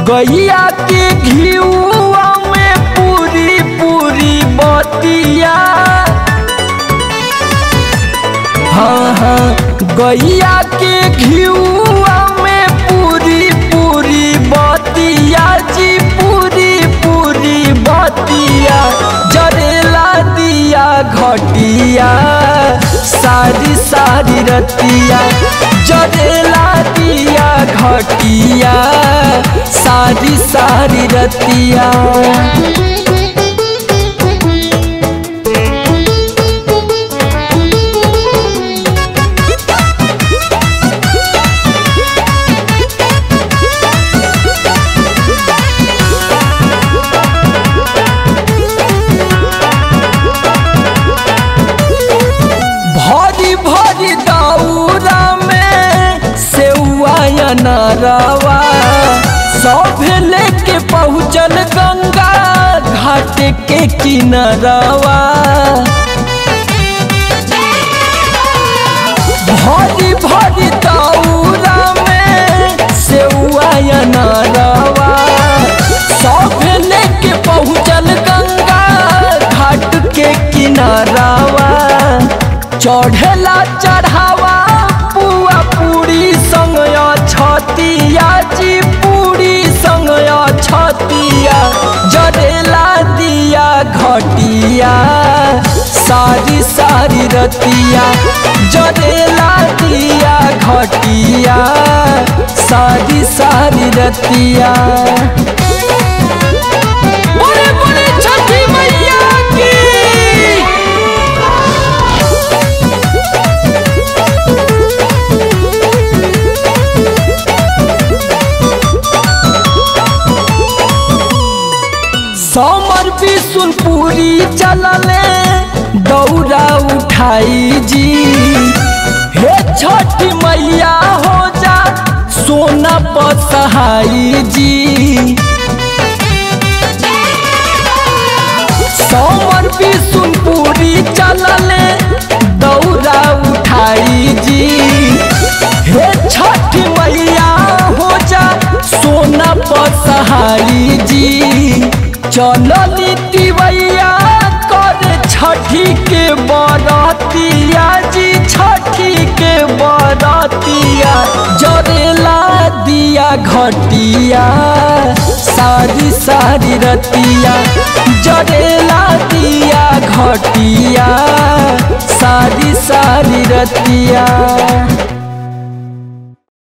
गैया के घिउआ में पूरी पूरी बतिया हाँ हाँ गैया के घिउआ में पूरी पूरी बतिया जी पूरी पूरी बतिया जरेला दिया घटिया सारी सारी रतिया जरेला दिया घटिया सारी सारी रतिया भरी भरी दौरा में सेवा नरवा सब लेके पहुँचल गंगा घाट के किनरवा भरी भरी दौरा में सेवा नरवा सब लेके पहुँचल गंगा घाट के किनारावा चढ़ेला चढ़ावा पुआ पूरी संग छतिया जी पूरी संग छतिया जरेला दिया घटिया सारी सारी रतिया जरेला दिया घटिया सारी सारी रतिया बोले बोले छठी मैया की समर बिशुनपुरी चलले दौरा उठाई जी हे छठी मैया हो जा सोना पसहाई जी समर बिशुनपुरी चलले दौरा उठाई जी हे छठ मैया हो जा सोना पसहाई जी चलली तिवैया कर छठी के बरतिया जी छठी के बरतिया जरेला दिया घटिया सारी सारी रतिया जरेला दिया घटिया सारी सारी रतिया